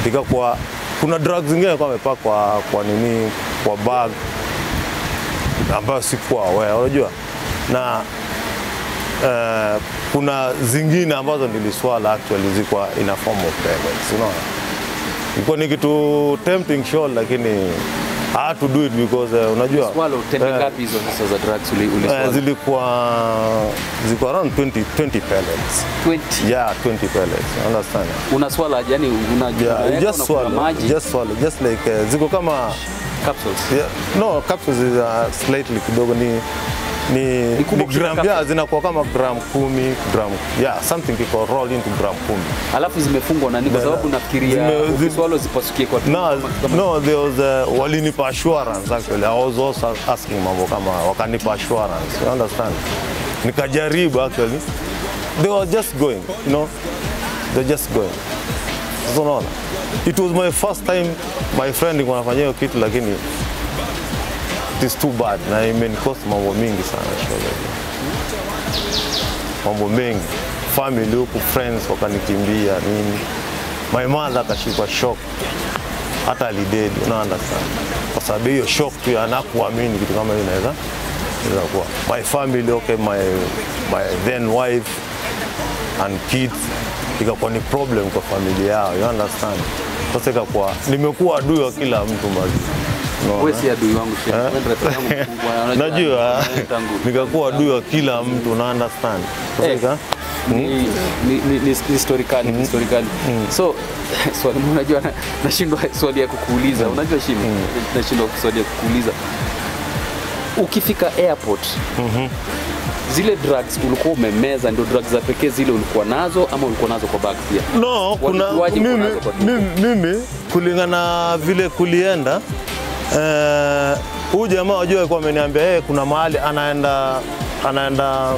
ikakuwa kuna drugs zingine kwa amepaka kwa, kwa nini kwa bag ambayo sikuwa aware, unajua na eh, kuna zingine ambazo niliswala actually zilikuwa in a form of pellets, unaona ilikuwa ni kitu tempting sure, lakini I had to do it because uh, unajua Swallow tembe eh, ngapi hizo sasa za drugs uli, uli eh, zilikuwa zilikuwa around 20, 20 pellets 20 yeah 20 pellets you understand una swallow yani una yeah unaweka, just unakula swallow maji just swallow just like uh, ziko kama capsules yeah, no capsules is uh, slightly kidogo ni ni, Ni kubwa ni kushinda gram capsule. yeah, zinakuwa kama gram kumi gram yeah something kiko roll into gram kumi alafu zimefungwa nani kwa Zime- sababu nafikiria zime- zime- ukiswallow zipasukie kwa tumbo No, kama- kama- no, there was uh, walinipa assurance actually. I was also asking mambo kama wakanipa assurance. You understand? Nikajaribu actually. They were just going, you know. They're just going. Sasa unaona? It was my first time my friend nilikuwa nafanyia hiyo kitu lakini it is too bad na imenikost mambo mingi sana shule. Mambo mengi. Family huku friends wakanikimbia nini. My mother akashikwa shock hata alidedi, una understand, kwa sababu hiyo shock tu ya anakuamini kitu kama hiyo inaweza inaweza kuwa. My family okay, my, my then wife and kids ikakuwa ni problem kwa familia yao, you understand. Sasa ikakuwa nimekuwa adui wa kila mtu mazi wewe si adui wangu tena wewe ndio rafiki yangu mkubwa unajua- najua tangu nikakuwa adui wa kila mtu una understand. Sasa Eh. ika- ni, ni, ni, ni, ni story kali ni story kali so swali unajua na- nashindwa swali ya kukuuliza unajua shimi nashindwa swali ya kukuuliza ukifika airport zile drugs ulikuwa umemeza ndio drugs za pekee zile ulikuwa nazo ama ulikuwa nazo kwa bag pia No, kuna Walijuaje uko mimi, nazo kwa tumbo? mimi, mimi kulingana vile kulienda eh, huyu jamaa wajua alikuwa ameniambia yeye kuna mahali anaenda anaenda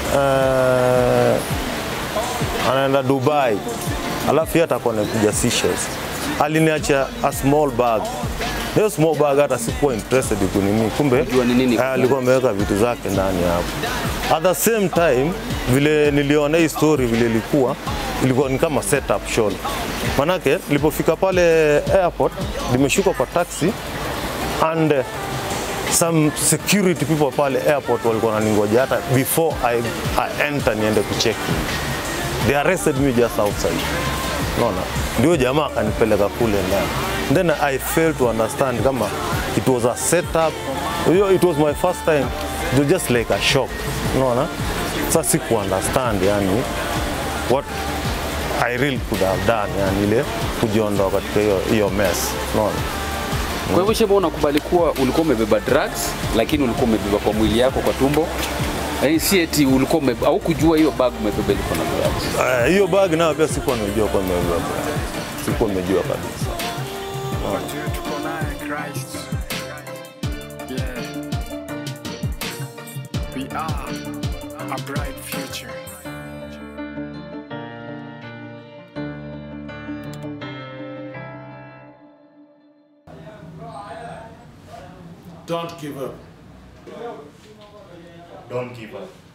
eh, anaenda Dubai alafu yeye atakuwa anakuja Seychelles. Aliniacha a small bag. Hiyo small bag hata sikuwa interested kunini, kumbe Unajua ni nini? eh, alikuwa ameweka vitu zake ndani hapo. At the same time vile niliona hii story vile ilikuwa ilikuwa ni kama setup show. Manake nilipofika pale airport nimeshuka kwa taxi and uh, some security people pale airport walikuwa wananingoja hata before I, I enter niende kucheck they arrested me just outside naona ndio jamaa akanipeleka kule ndani then I failed to understand kama it was a setup Hiyo it was my first time it was just like a shock unaona sasa siku understand yani what I really could have done yani ile kujiondoa katika hiyo hiyo mess unaona kwa hivyo shema unakubali kuwa ulikuwa umebeba drugs lakini ulikuwa umebeba kwa mwili yako kwa tumbo Yaani si eti ulikuwa ume, au kujua hiyo bag umebeba ilikuwa na drugs Eh, hiyo bag nayo pia sikuwa nimejua kwa nimebeba sikuwa nimejua kabisa Wajue tuko naye Christ. Yeah. We are a bright future. Don't give up. Don't give up.